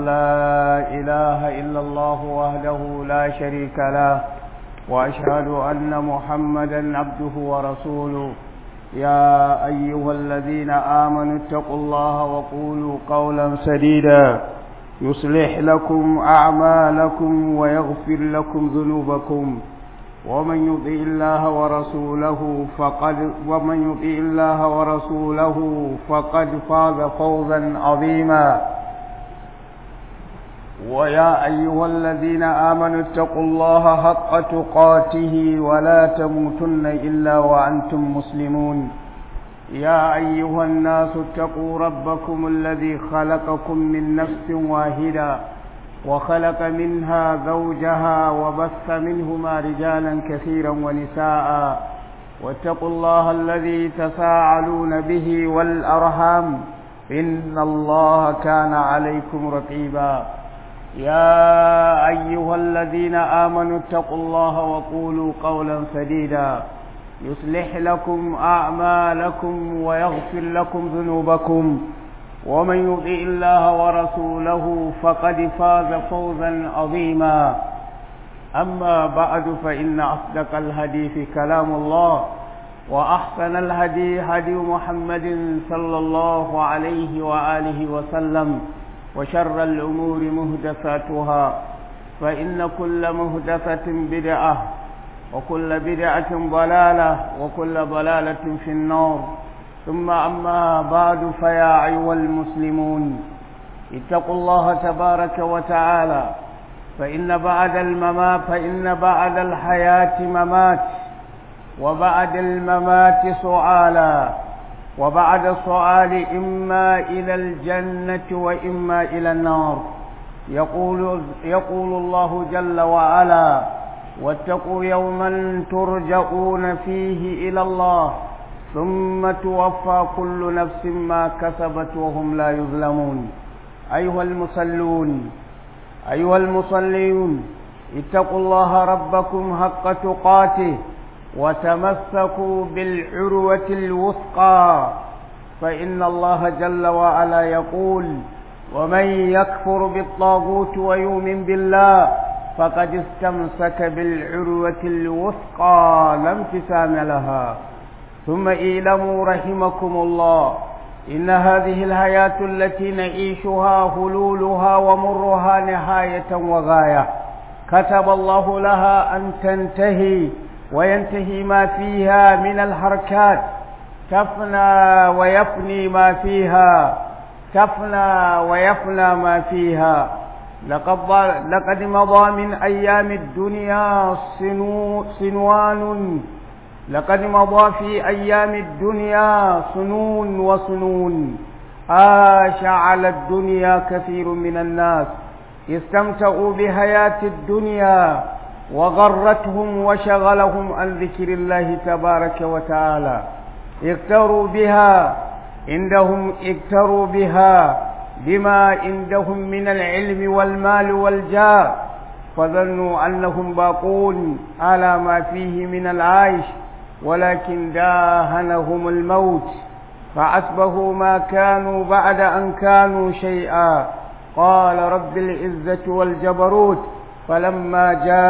أن لا إله إلا الله وحده لا شريك له وأشهد أن محمدا عبده ورسوله يا أيها الذين آمنوا اتقوا الله وقولوا قولا سديدا يصلح لكم أعمالكم ويغفر لكم ذنوبكم ومن يطع الله ورسوله فقد ومن يطع الله ورسوله فقد فاز فوزا عظيما ويا أيها الذين آمنوا اتقوا الله حق تقاته ولا تموتن إلا وأنتم مسلمون يا أيها الناس اتقوا ربكم الذي خلقكم من نفس واحدة وخلق منها زوجها وبث منهما رجالا كثيرا ونساء واتقوا الله الذي تساءلون به والأرحام إن الله كان عليكم رقيبا يا أيها الذين آمنوا اتقوا الله وقولوا قولا سديدا يصلح لكم أعمالكم ويغفر لكم ذنوبكم ومن يطع الله ورسوله فقد فاز فوزا عظيما أما بعد فإن أصدق الحديث كلام الله وأحسن الهدي هدي محمد صلى الله عليه وآله وسلم وشر الأمور مهدفاتها فإن كل مهدفة بدعة وكل بدعة ضلالة وكل ضلالة في النار ثم أما بعد فيا أيها المسلمون اتقوا الله تبارك وتعالى فإن بعد الممات فإن بعد الحياة ممات وبعد الممات سؤالا وبعد السؤال إما إلى الجنة وإما إلى النار يقول, يقول الله جل وعلا واتقوا يوما ترجعون فيه إلى الله ثم توفى كل نفس ما كسبت وهم لا يظلمون أيها المصلون أيها المصلون اتقوا الله ربكم حق تقاته وتمسكوا بالعروة الوثقى فإن الله جل وعلا يقول ومن يكفر بالطاغوت ويؤمن بالله فقد استمسك بالعروة الوثقى لا انفسام لها ثم اعلموا رحمكم الله إن هذه الحياة التي نعيشها هلولها ومرها نهاية وغاية كتب الله لها أن تنتهي وينتهي ما فيها من الحركات تفنى ويفني ما فيها تفنى ويفنى ما فيها لقد, لقد مضى من أيام الدنيا سنو سنوان لقد مضى في أيام الدنيا سنون وسنون عاش على الدنيا كثير من الناس استمتعوا بحياة الدنيا وغرتهم وشغلهم عن ذكر الله تبارك وتعالى اغتروا بها عندهم اغتروا بها بما عندهم من العلم والمال والجاه فظنوا أنهم باقون على ما فيه من العيش ولكن داهنهم الموت فأسبهوا ما كانوا بعد أن كانوا شيئا قال رب العزة والجبروت فلما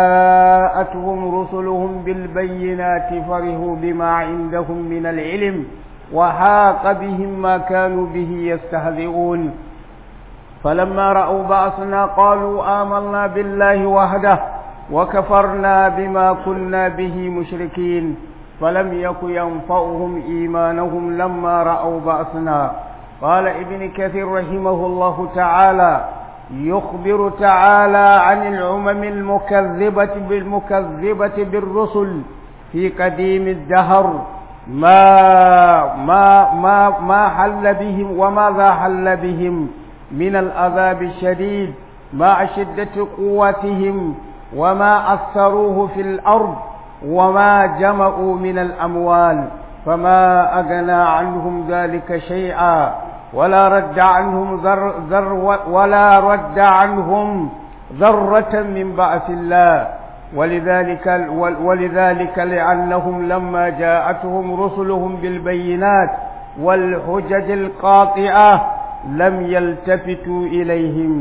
جاءتهم رسلهم بالبينات فرهوا بما عندهم من العلم وحاق بهم ما كانوا به يستهزئون فلما رأوا بأسنا قالوا آمنا بالله وحده وكفرنا بما كنا به مشركين فلم يك ينفعهم إيمانهم لما رأوا بأسنا قال ابن كثير رحمه الله تعالى يخبر تعالى عن الأمم المكذبة بالمكذبة بالرسل في قديم الدهر ما ما ما ما حل بهم وماذا حل بهم من العذاب الشديد مع شدة قوتهم وما أثروه في الأرض وما جمعوا من الأموال فما أغنى عنهم ذلك شيئا ولا رد عنهم ذر, ذر ولا رد عنهم ذرة من بعث الله ولذلك ولذلك لأنهم لما جاءتهم رسلهم بالبينات والحجج القاطعة لم يلتفتوا إليهم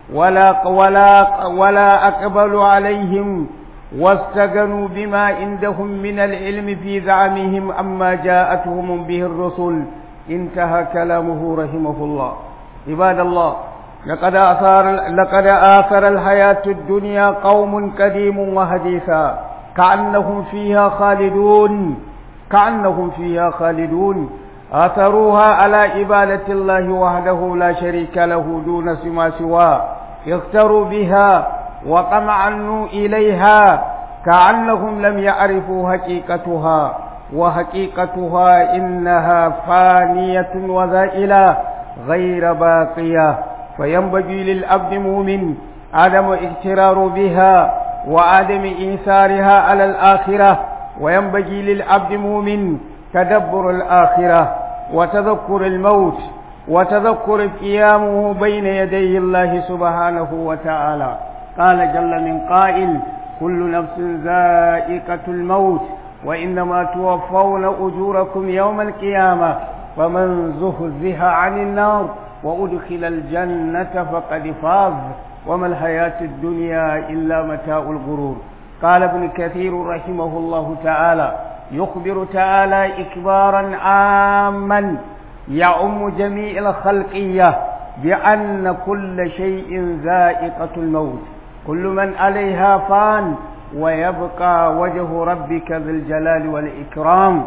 ولا ولا ولا أقبلوا عليهم واستغنوا بما عندهم من العلم في زعمهم أما جاءتهم به الرسل انتهى كلامه رحمه الله عباد الله لقد آثار لقد آثر الحياة الدنيا قوم قديم وحديثا كأنهم فيها خالدون كأنهم فيها خالدون آثروها على عبادة الله وحده لا شريك له دون سما سواه اختروا بها وطمعنوا إليها كأنهم لم يعرفوا حقيقتها وحقيقتها إنها فانية وزائلة غير باقية فينبغي للعبد مؤمن عدم اغترار بها وعدم إيثارها على الآخرة وينبغي للعبد مؤمن تدبر الآخرة وتذكر الموت وتذكر قيامه بين يدي الله سبحانه وتعالى قال جل من قائل كل نفس ذائقة الموت وإنما توفون أجوركم يوم القيامة فمن زهزها عن النار وأدخل الجنة فقد فاز وما الحياة الدنيا إلا متاع الغرور قال ابن كثير رحمه الله تعالى يخبر تعالى إكبارا عاما يعم جميع الخلقية بأن كل شيء ذائقة الموت كل من عليها فان ويبقى وجه ربك ذي الجلال والإكرام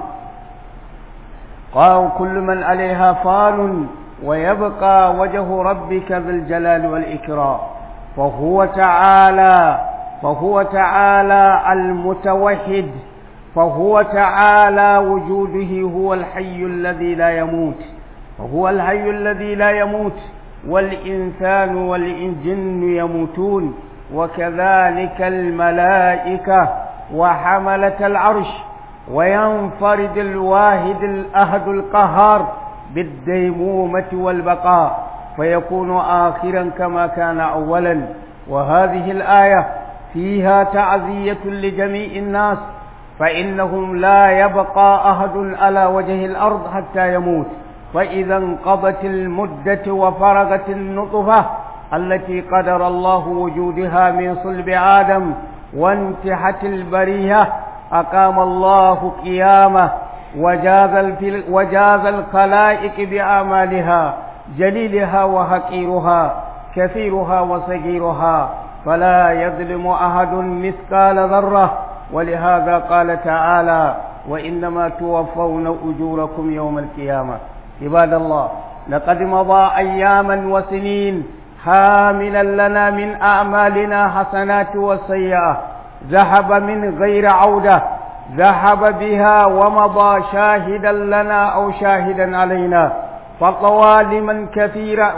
قال كل من عليها فان ويبقى وجه ربك ذي الجلال والإكرام فهو تعالى فهو تعالى المتوحد فهو تعالى وجوده هو الحي الذي لا يموت وهو الحي الذي لا يموت والإنسان والجن يموتون وكذلك الملائكة وحملة العرش وينفرد الواحد الأهد القهار بالديمومة والبقاء فيكون آخرا كما كان أولا وهذه الآية فيها تعزية لجميع الناس فإنهم لا يبقى أحد على وجه الأرض حتى يموت فإذا انقضت المدة وفرغت النطفة التي قدر الله وجودها من صلب آدم وانتحت البرية أقام الله قيامه وجاز, وجاز الخلائق بأعمالها جليلها وحقيرها كثيرها وصغيرها فلا يظلم أحد مثقال ذرة ولهذا قال تعالى وإنما توفون أجوركم يوم القيامة عباد الله لقد مضى أياما وسنين حاملا لنا من أعمالنا حسنات وسيئة ذهب من غير عودة ذهب بها ومضى شاهدا لنا أو شاهدا علينا فطوى لمن كثيرا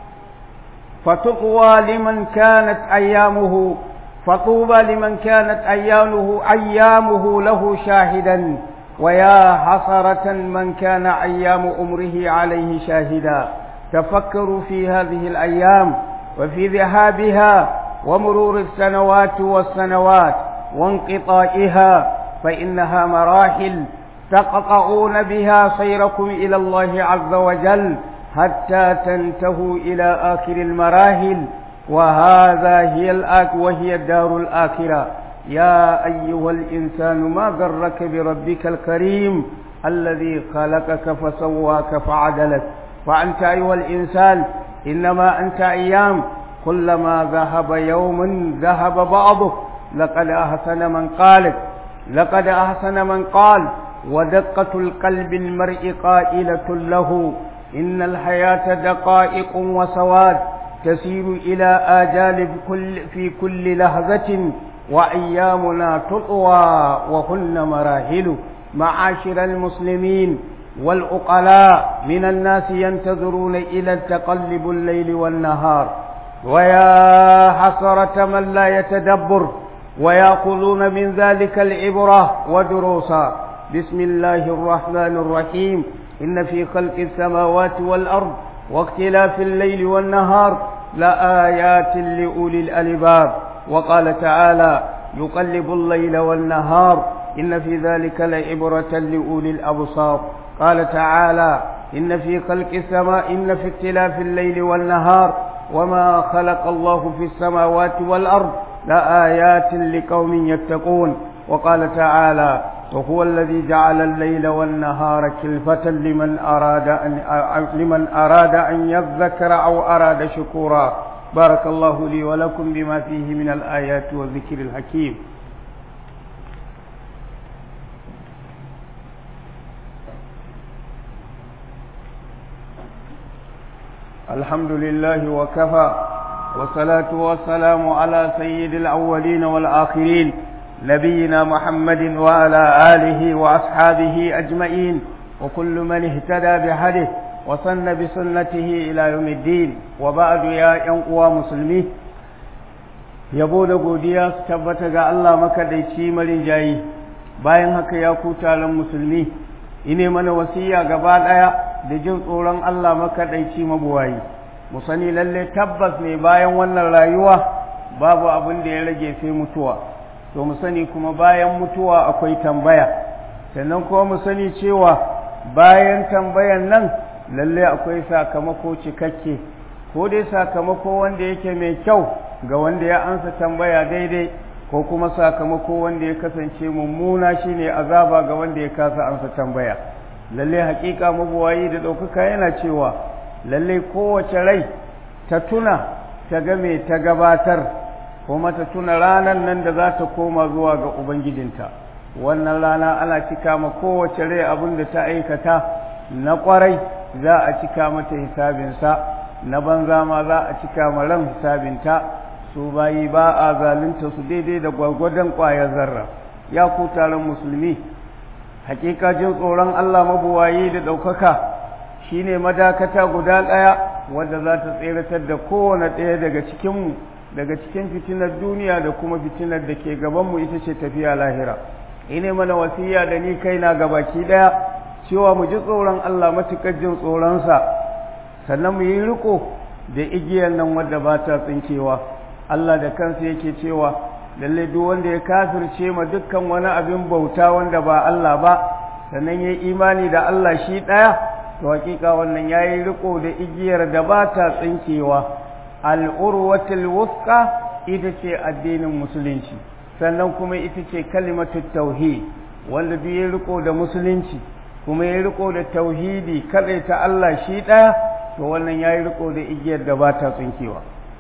فتطوى لمن كانت أيامه فطوبى لمن كانت أيامه أيامه له شاهدا ويا حسرة من كان أيام أمره عليه شاهدا تفكروا في هذه الأيام وفي ذهابها ومرور السنوات والسنوات وانقطائها فإنها مراحل تقطعون بها سيركم إلى الله عز وجل حتى تنتهوا إلى آخر المراحل وهذا هي الآك وهي الدار الآخرة يا أيها الإنسان ما غرك بربك الكريم الذي خلقك فسواك فعدلك فأنت أيها الإنسان إنما أنت أيام كلما ذهب يوم ذهب بعضه لقد أحسن من قالت لقد أحسن من قال ودقة القلب المرء قائلة له إن الحياة دقائق وسواد تسير إلى آجال كل في كل لحظة وأيامنا تطوى وهن مراحل معاشر المسلمين والعقلاء من الناس ينتظرون إلى التقلب الليل والنهار ويا حسرة من لا يتدبر ويأخذون من ذلك العبرة ودروسا بسم الله الرحمن الرحيم إن في خلق السماوات والأرض واختلاف الليل والنهار لآيات لأولي الألباب وقال تعالى يقلب الليل والنهار إن في ذلك لعبرة لأولي الأبصار قال تعالى إن في خلق السماء إن في اختلاف الليل والنهار وما خلق الله في السماوات والأرض لآيات لقوم يتقون وقال تعالى وهو الذي جعل الليل والنهار كلفة لمن أراد أن لمن أراد أن يذكر أو أراد شكورا بارك الله لي ولكم بما فيه من الآيات والذكر الحكيم الحمد لله وكفى والصلاة والسلام على سيد الأولين والآخرين نبينا محمد وعلى آله وأصحابه أجمعين وكل من اهتدى بهده وصن بسنته إلى يوم الدين وبعد يا ينقوى مسلمين yabo da godiya su tabbata ga Allah makaɗaici marinjayi bayan haka ya ku taron musulmi ine mana wasiya gaba ɗaya da jin tsoron Allah makaɗaici mabuwayi mu sani lalle tabbas ne bayan wannan rayuwa babu abin da ya rage sai mutuwa to mu sani kuma bayan mutuwa akwai tambaya sannan kuma mu sani cewa bayan tambayan nan lalle akwai sakamako cikakke ko dai sakamako wanda yake mai kyau ga wanda ya ansa tambaya daidai ko kuma sakamako wanda ya kasance mummuna shine azaba ga wanda ya kasa ansa tambaya lalle hakika mabuwayi da ɗaukaka yana cewa lalle kowace rai ta tuna ta game ta gabatar kuma ta tuna ranar nan da za ta koma zuwa ga ubangijinta wannan rana ana cika ma kowace rai abin da ta aikata na kwarai za a cika mata hisabinsa na banza ma za a cika ma ran hisabinta su bayi ba a zalunta su daidai da gwargwadon ƙwayar zarra ya ku taron musulmi hakika jin tsoron Allah mabuwayi da ɗaukaka shine madakata guda ɗaya wadda za ta tseratar da kowane ɗaya daga cikinmu daga cikin fitinar duniya da kuma fitinar da ke gabanmu ita ce tafiya lahira ine mana wasiya da ni kaina gabaki ɗaya cewa mu ji tsoron Allah matuƙar jin tsoronsa sannan mu yi riko da igiyar nan wadda ba ta tsinkewa Allah da kansa yake cewa lalle duk wanda ya kafirce ma dukkan wani abin bauta wanda ba Allah ba sannan ya imani da Allah shi ɗaya to hakika wannan ya yi riko da igiyar da ba ta tsinkewa al'urwatul wuska ita ce addinin musulunci sannan kuma ita ce kalimatu tauhid wanda duk ya riko da musulunci kuma ya riko da tauhidi kadai ta Allah shi ɗaya to wannan ya yi riko da igiyar da ba ta tsinkewa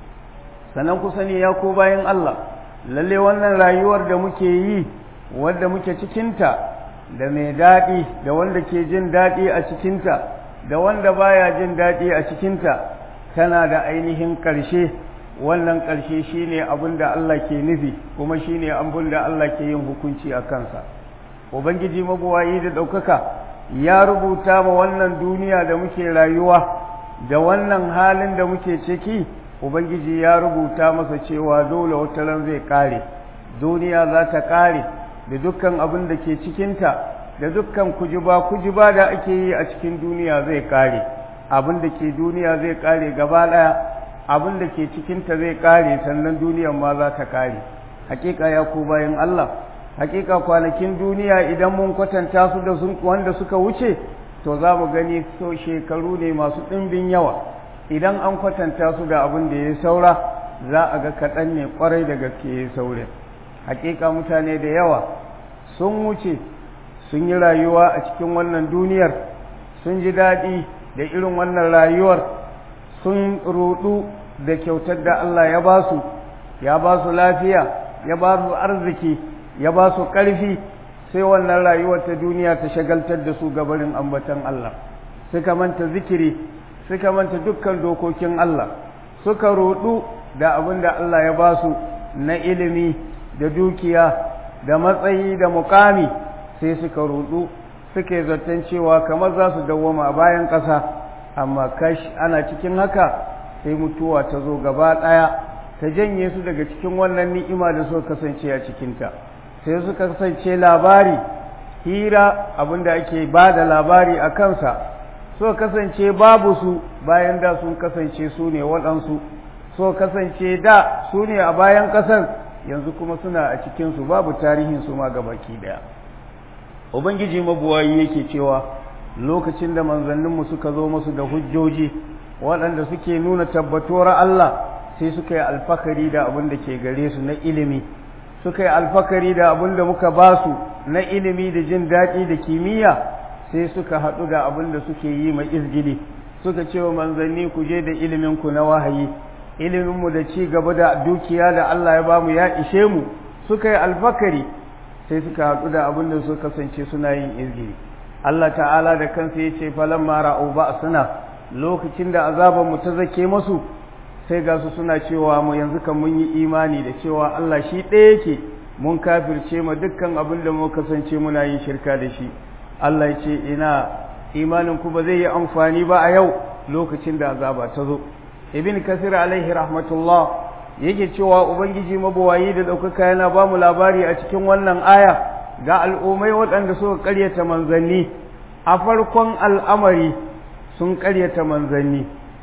sannan ku sani ya ko bayan Allah lalle wannan rayuwar da muke yi wadda muke cikinta da mai daɗi da wanda ke jin daɗi a cikinta da wanda baya jin daɗi a cikinta tana da ainihin ƙarshe wannan ƙarshe shine abin da Allah ke nufi kuma shine abin da Allah ke yin hukunci a kansa ubangiji mabuwayi da ɗaukaka ya rubuta ma wannan duniya da muke rayuwa da wannan halin da muke ciki ubangiji ya rubuta masa cewa dole wata ran zai ƙare duniya za ta ƙare da dukkan abin da ke cikinta da dukkan kujiba kujiba da ake yi a cikin duniya zai ƙare abin da ke duniya zai ƙare gaba ɗaya abin da ke cikinta zai ƙare sannan duniyan ma za ta ƙare hakika ya ku bayan Allah hakika kwanakin duniya idan mun kwatanta su da sun wanda suka wuce to za mu gani so shekaru ne masu ɗimbin yawa idan an kwatanta su da abin da ya saura za a ga kaɗan ne ƙwarai da gaske ya saure hakika mutane da yawa sun wuce sun yi rayuwa a cikin wannan duniyar sun ji daɗi da irin wannan rayuwar sun rudu da kyautar da Allah ya ba su ya ba su lafiya ya ba su arziki ya ba su ƙarfi sai wannan rayuwar ta duniya ta shagaltar da su gabarin ambatan Allah suka manta zikiri suka manta dukkan dokokin Allah suka rudu da abin da Allah ya ba su na ilimi da dukiya da matsayi da mukami sai suka rudu suke zaton cewa kamar za su dawwama a bayan ƙasa amma kash ana cikin haka sai mutuwa ta zo gaba ɗaya ta janye su daga cikin wannan ni'ima da suka kasance a cikinta sai suka kasance labari hira abinda ake ba da labari a kansa suka kasance babu su bayan da sun kasance su ne waɗansu suka kasance da su ne a bayan ƙasar yanzu kuma suna a cikinsu babu tarihin su ma gabaki ɗaya ubangiji mabuwayi yake cewa lokacin da manzanninmu suka zo musu da hujjoji waɗanda suke nuna tabbatuwar Allah sai suka yi alfakari da abin da ke gare su na ilimi suka yi alfakari da abin da muka ba su na ilimi da jin daɗi da kimiyya sai suka haɗu da abin da suke yi mai izgili suka ce wa manzanni ku je da iliminku na wahayi iliminmu da ci gaba da dukiya da Allah ya bamu ya ishe mu suka yi alfakari sai suka haɗu da abin da suka kasance suna yin izgili Allah ta'ala da kansa ya ce falan mara ba suna lokacin da azabanmu ta zake masu sai ga su suna cewa mu yanzu kan mun yi imani da cewa Allah shi ɗaya yake mun kafirce ma dukkan abin da muka kasance muna yin shirka da shi Allah ya ce ina imanin ku ba zai yi amfani ba a yau lokacin da azaba ta zo ibn kasir alaihi rahmatullah yake cewa ubangiji mabawayi da ɗaukaka yana ba mu labari a cikin wannan aya ga al'ummai waɗanda suka ƙaryata manzanni a farkon al'amari sun ƙaryata manzanni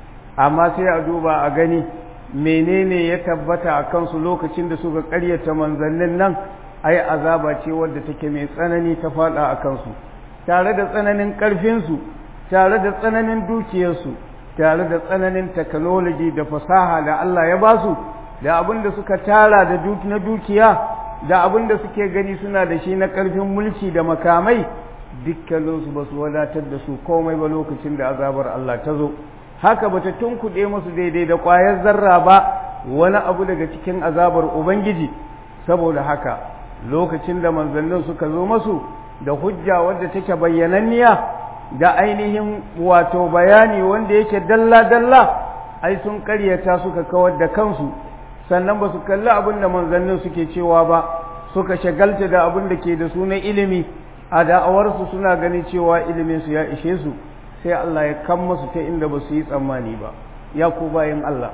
amma sai a duba a gani menene ya tabbata a kansu lokacin da suka ƙaryata manzannin nan ai azaba ce wadda take mai tsanani ta faɗa a kansu tare da tsananin ƙarfinsu tare da tsananin dukiyarsu tare da tsananin technology da fasaha da Allah ya basu da abin da suka tara da na dukiya da abin da suke gani suna da shi na ƙarfin mulki da makamai dukkaninsu ba su wadatar da su komai ba lokacin da azabar Allah ta zo haka bata tunkuɗe musu daidai da ƙwayar zarra ba wani abu daga cikin azabar Ubangiji saboda haka lokacin da manzannin suka zo masu da hujja wadda take bayyananniya da ainihin wato bayani wanda yake dalla-dalla ai sun karyata suka kawar da kansu sannan ba su kalli abin da manzannin suke cewa ba suka shagalta da abin da ke da su na ilimi a da'awarsu suna ganin cewa iliminsu ya ishe su sai Allah ya kan masu ta inda ba su yi tsammani ba ya ku bayan Allah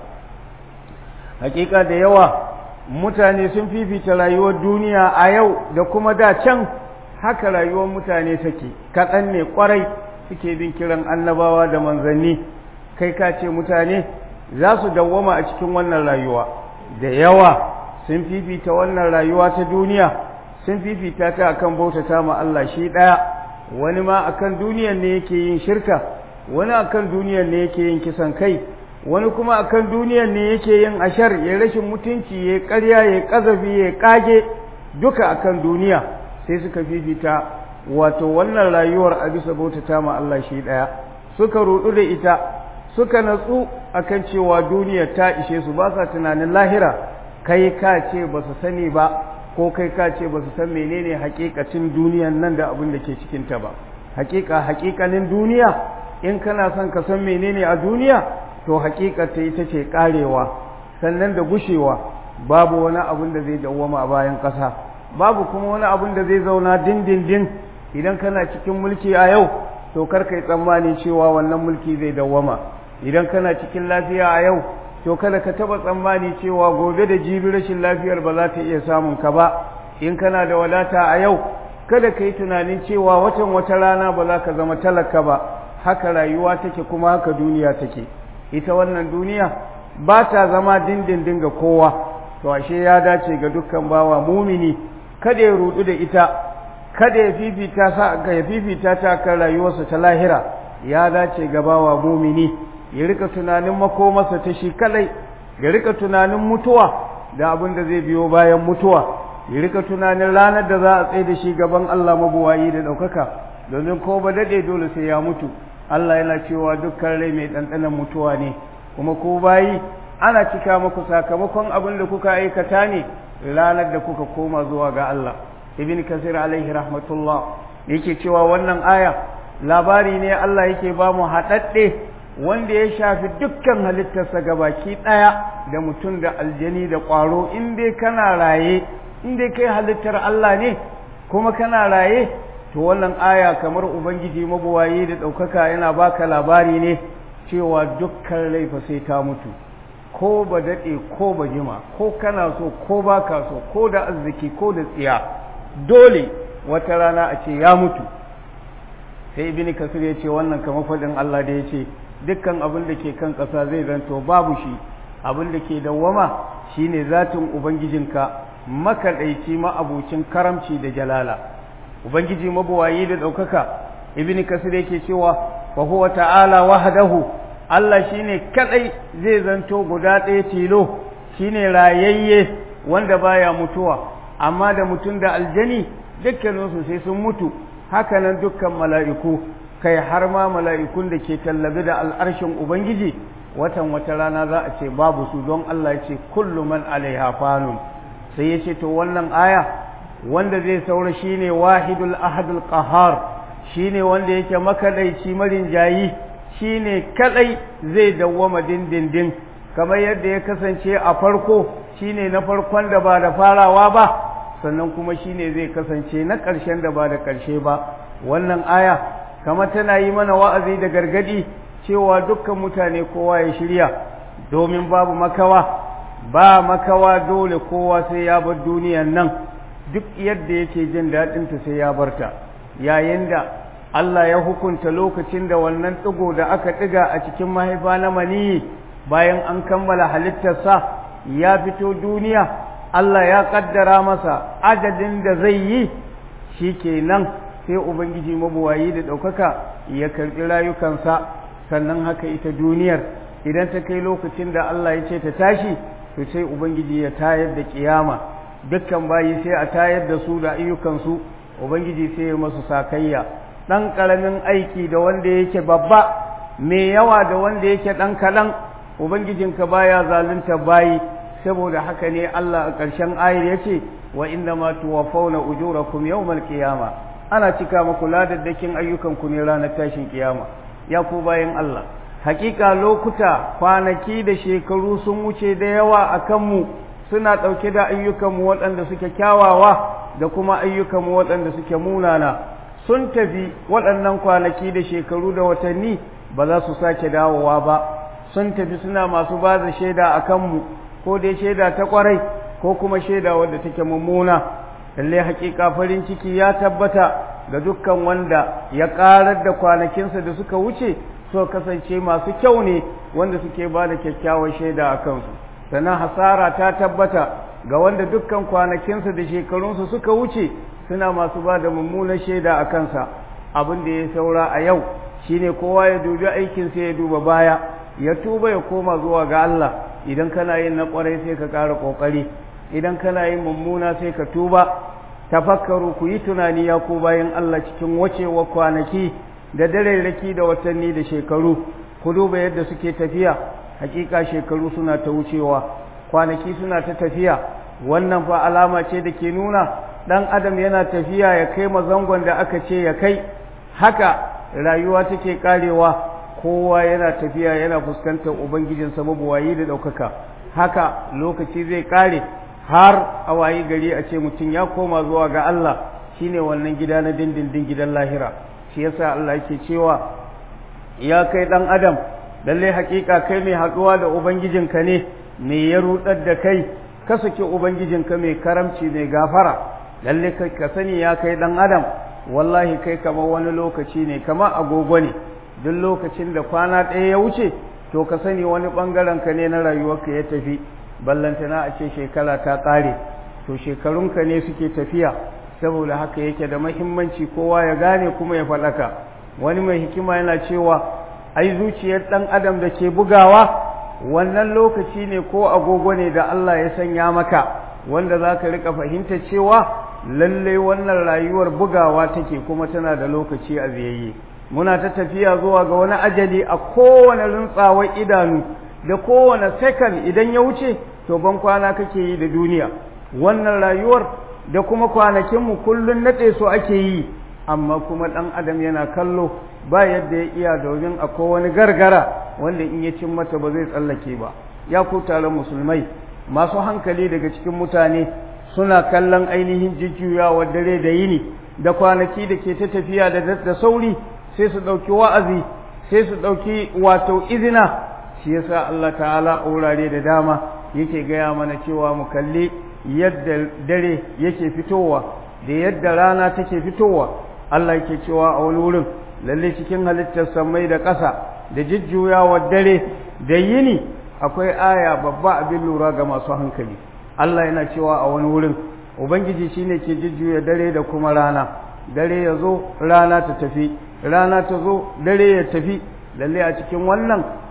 hakika da yawa mutane sun fifita rayuwar duniya a yau da kuma da can haka rayuwar mutane take kaɗan ne ƙwarai suke bin kiran annabawa da manzanni kai ka ce mutane za su dawwama a cikin wannan rayuwa da yawa sun fifita wannan rayuwa ta duniya sun fifita ta akan bautata ma Allah shi ɗaya wani ma akan duniyar ne yake yin shirka wani akan duniyar ne yake yin kisan kai wani kuma akan duniyar ne yake yin ashar ya rashin mutunci ya ƙarya ya ƙazafi ya ƙage duka akan duniya sai suka fifita wato wannan rayuwar a bisa bautata ma Allah shi ɗaya suka rudu da ita suka natsu akan cewa duniya ta ishe su ba sa tunanin lahira kai ka ce ba su sani ba ko kai ka ce ba su san menene hakikacin duniyan nan da abin da ke cikinta ba hakika hakikanin duniya in kana son ka san menene a duniya to hakikata ita ce karewa sannan da gushewa babu wani abin da zai dawwama a bayan ƙasa babu kuma wani abin da zai zauna dindindin idan kana cikin mulki a yau to kar kai tsammani cewa wannan mulki zai dawwama idan kana cikin lafiya a yau to kada ka taba tsammani cewa gobe da jibi rashin lafiyar ba za ta iya samun ka ba in kana da wadata a yau kada ka yi tunanin cewa watan wata rana ba za ka zama talaka ba haka rayuwa take kuma haka duniya take ita wannan duniya ba ta zama dindindin ga kowa to ashe ya dace ga dukkan bawa mumini kada ya rudu da ita kada ya fifita sa ya fifita ta kan rayuwarsa ta lahira ya dace ga bawa mumini ya rika tunanin makomarsa ta shi kadai ya rika tunanin mutuwa da abin da zai biyo bayan mutuwa ya rika tunanin ranar da za a tsaye da shi gaban Allah mabuwayi da ɗaukaka domin ko ba daɗe dole sai ya mutu Allah yana cewa dukkan rai mai ɗanɗanon mutuwa ne kuma ko bayi ana cika muku sakamakon abin da kuka aikata ne ranar da kuka koma zuwa ga Allah ibn kasir alaihi rahmatullah yake cewa wannan aya labari ne Allah yake ba mu haɗaɗɗe wanda ya shafi dukkan halittarsa gabaki ɗaya da mutum da aljani da ƙwaro in dai kana raye in dai kai halittar Allah ne kuma kana raye to wannan aya kamar ubangiji mabuwayi da ɗaukaka yana baka labari ne cewa dukkan laifa sai ta mutu ko ba daɗe ko ba jima ko kana so ko ba ka so ko da arziki ko da tsiya dole wata rana a ce ya mutu sai ibini kasir ya ce wannan kamar faɗin Allah da ya ce dukkan abin da ke kan ƙasa zai zanto babu shi abin da ke dawwama shine zatin ubangijinka makaɗaici ma'abucin karamci da jalala ubangiji mabuwayi da ɗaukaka ibn kasir yake cewa fa huwa ta'ala wahdahu Allah shine kadai zai zanto guda ɗaya tilo shine rayayye wanda baya mutuwa amma da mutum da aljani dukkaninsu sai sun mutu hakanan dukkan mala'iku kai har ma mala'ikun da ke tallabi da al'arshin ubangiji watan wata rana za a ce babu su don Allah ya ce kullu man alaiha fanun sai ya ce to wannan aya wanda zai saura shine wahidul ahadul qahar shine wanda yake makadaici marin jayi shine kadai zai dawwama dindindin kamar yadda ya kasance a farko shine na farkon da ba da farawa ba sannan kuma shine zai kasance na ƙarshen da ba da ƙarshe ba wannan aya kamar tana yi mana wa'azi da gargadi cewa dukkan mutane kowa ya shirya domin babu makawa ba makawa dole kowa sai ya bar duniyan nan duk yadda yake jin daɗinta sai ya barta yayin da Allah ya hukunta lokacin da wannan ɗigo da aka ɗiga a cikin mahaifa na maniyi bayan an kammala halittarsa ya fito duniya Allah ya ƙaddara masa adadin da zai yi shi kenan sai Ubangiji mabuwayi da ɗaukaka ya karɓi rayukansa sannan haka ita duniyar idan ta kai lokacin da Allah ya ce ta tashi to sai Ubangiji ya tayar da ƙiyama dukkan bayi sai a tayar da su da ayyukansu Ubangiji sai ya masu sakayya ɗan ƙaramin aiki da wanda yake babba mai yawa da wanda yake ɗan kaɗan Ubangijinka baya zalunta bayi saboda haka ne Allah a ƙarshen ayar ya ce wa inna ma tuwaffawna ujurakum yawmal qiyama ana cika muku ladaddakin ayyukanku ne ranar tashin kiyama ya ku bayan Allah hakika lokuta kwanaki da shekaru sun wuce da yawa a kanmu suna ɗauke da ayyukanmu waɗanda suke kyawawa da kuma ayyukanmu waɗanda suke munana sun tafi waɗannan kwanaki da shekaru da watanni ba za su sake dawowa ba sun tafi suna masu ba da shaida a kanmu ko dai shaida ta ƙwarai ko kuma shaida wadda take mummuna lalle hakika farin ciki ya tabbata ga dukkan wanda ya ƙarar da kwanakinsa da suka wuce so kasance masu kyau ne wanda suke ba da kyakkyawar shaida a kansu sannan hasara ta tabbata ga wanda dukkan kwanakinsa da shekarunsu suka wuce suna masu ba da mummunar shaida a kansa abin da ya saura a yau shine kowa ya dubi aikinsa ya duba baya ya tuba ya koma zuwa ga Allah idan kana yin na kwarai sai ka ƙara ƙoƙari idan kana yin mummuna sai ka tuba tafakkaru ku yi tunani ya ku bayan Allah cikin wacewa kwanaki da darerraki da watanni da shekaru ku duba yadda suke tafiya hakika shekaru suna ta wucewa kwanaki suna ta tafiya wannan fa alama ce da ke nuna dan adam yana tafiya ya kai mazangon da aka ce ya kai haka rayuwa take karewa kowa yana tafiya yana fuskantar ubangijinsa mabuwayi da ɗaukaka haka lokaci zai kare har a wayi gari a ce mutum ya koma zuwa ga Allah shine wannan gida na dindindin gidan lahira shi yasa Allah yake cewa ya kai dan adam lalle hakika kai mai haɗuwa da ubangijinka ne me ya rudar da kai ka saki ubangijinka mai karamci mai gafara lalle kai ka sani ya kai dan adam wallahi kai kamar wani lokaci ne kamar agogo ne duk lokacin da kwana ɗaya ya wuce to ka sani wani ɓangaren ka ne na rayuwarka ya tafi ballantana a ce shekara ta ƙare to shekarunka ne suke tafiya saboda haka yake da mahimmanci kowa ya gane kuma ya faɗaka wani mai hikima yana cewa ai zuciyar ɗan adam da ke bugawa wannan lokaci ne ko agogo ne da Allah ya sanya maka wanda za ka riƙa fahimta cewa lallai wannan rayuwar bugawa take kuma tana da lokaci a ziyayye muna ta tafiya zuwa ga wani ajali a kowane rintsawar idanu da kowane second idan ya wuce to ban kwana kake yi da duniya wannan rayuwar da kuma kwanakinmu kullum naɗe su ake yi amma kuma ɗan adam yana kallo ba yadda ya iya domin akwai wani gargara wanda in ya cin mata ba zai tsallake ba ya ku taron musulmai masu hankali daga cikin mutane suna kallon ainihin jujjuyawa dare da yini da kwanaki da ke ta tafiya da sauri sai su ɗauki wa'azi sai su ɗauki wato izina shi yasa Allah ta'ala a wurare da dama yake gaya mana cewa mu kalli yadda dare yake fitowa da yadda rana take fitowa Allah yake cewa a wani wurin lalle cikin halittar samai da ƙasa da jujjuyawar dare da yini akwai aya babba abin lura ga masu hankali Allah yana cewa a wani wurin ubangiji shine ke jujjuya dare da kuma rana dare ya zo rana ta tafi rana ta zo dare ya tafi lalle a cikin wannan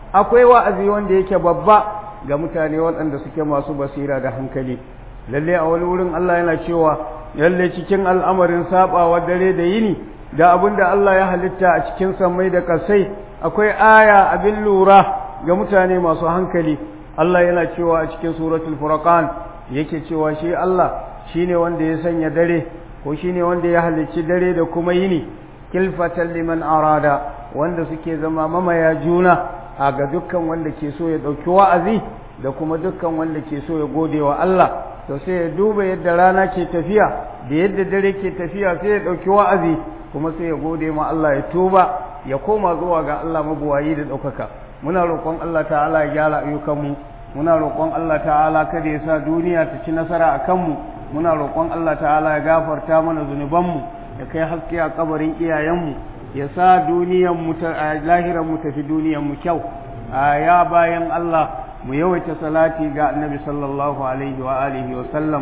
akwai wa'azi wanda yake babba ga mutane waɗanda suke masu basira da hankali lalle a wani wurin Allah yana cewa lalle cikin al'amarin sabawa dare da yini da abin da Allah ya halitta a cikin sammai da kasai akwai aya abin lura ga mutane masu hankali Allah yana cewa a cikin suratul furqan yake cewa shi Allah shine wanda ya sanya dare ko shine wanda ya halicci dare da kuma yini kilfatan liman arada wanda suke zama mamaya juna a ga dukkan wanda ke so ya ɗauki wa'azi da kuma dukkan wanda ke so ya gode wa Allah to sai ya duba yadda rana ke tafiya da yadda dare ke tafiya sai ya ɗauki wa'azi kuma sai ya gode ma Allah ya tuba ya koma zuwa ga Allah mabuwayi da ɗaukaka muna roƙon Allah ta'ala ya gyara ayyukanmu muna roƙon Allah ta'ala kada ya sa duniya ta ci nasara a kanmu muna roƙon Allah ta'ala ya gafarta mana zunubanmu ya kai haske a kabarin iyayenmu ya sa duniyanmu ta lahiranmu tafi duniyanmu kyau a ya bayan Allah mu yawaita salati ga annabi sallallahu alaihi wa alihi wa sallam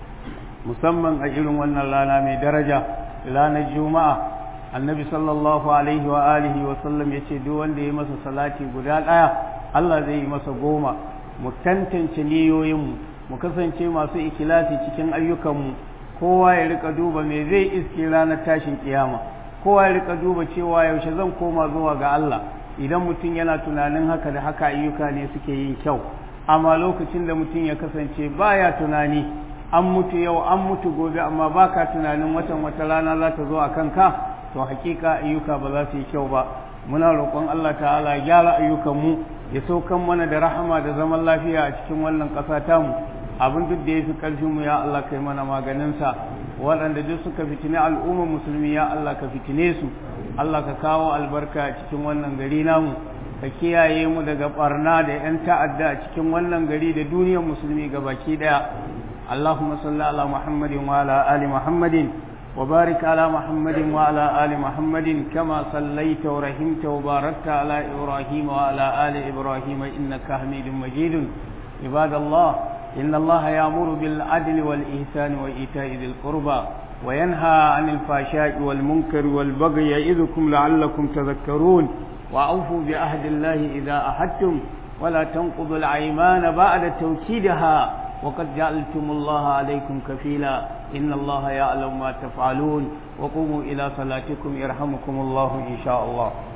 musamman a irin wannan rana mai daraja ranar juma'a annabi sallallahu alaihi wa alihi wa sallam ya ce duk wanda ya masa salati guda ɗaya Allah zai yi masa goma mu tantance niyoyinmu mu kasance masu ikilasi cikin ayyukanmu kowa ya rika duba me zai iske ranar tashin kiyama kowa ya rika duba cewa yaushe zan koma zuwa ga Allah idan mutum yana tunanin haka da haka ayyuka ne suke yin kyau amma lokacin da mutum ya kasance baya tunani an mutu yau an mutu gobe amma baka tunanin watan wata rana za ta zo a kanka to hakika ayyuka ba za su yi kyau ba muna roƙon Allah ta'ala ya gyara ayyukanmu ya saukan mana da rahama da zaman lafiya a cikin wannan ƙasa tamu abin duk da ya fi ƙarfinmu ya Allah kai mana maganinsa waɗanda duk suka fitine al'ummar musulmi ya Allah ka fitine su Allah ka kawo albarka a cikin wannan gari namu ka kiyaye mu daga barna da 'yan ta'adda a cikin wannan gari da duniyar musulmi ga baki ɗaya Allahumma salli ala Muhammadin wa ala ali Muhammadin wa barik ala Muhammadin wa ala ali Muhammadin kama sallaita wa rahimta wa barakta ala Ibrahim wa ala ali Ibrahim innaka Hamidum Majidun ibadallah إن الله يأمر بالعدل والإحسان وإيتاء ذي القربى وينهى عن الفحشاء والمنكر والبغي يعظكم لعلكم تذكرون وأوفوا بعهد الله إذا أحدتم ولا تنقضوا الأيمان بعد توكيدها وقد جعلتم الله عليكم كفيلا إن الله يعلم ما تفعلون وقوموا إلى صلاتكم يرحمكم الله إن شاء الله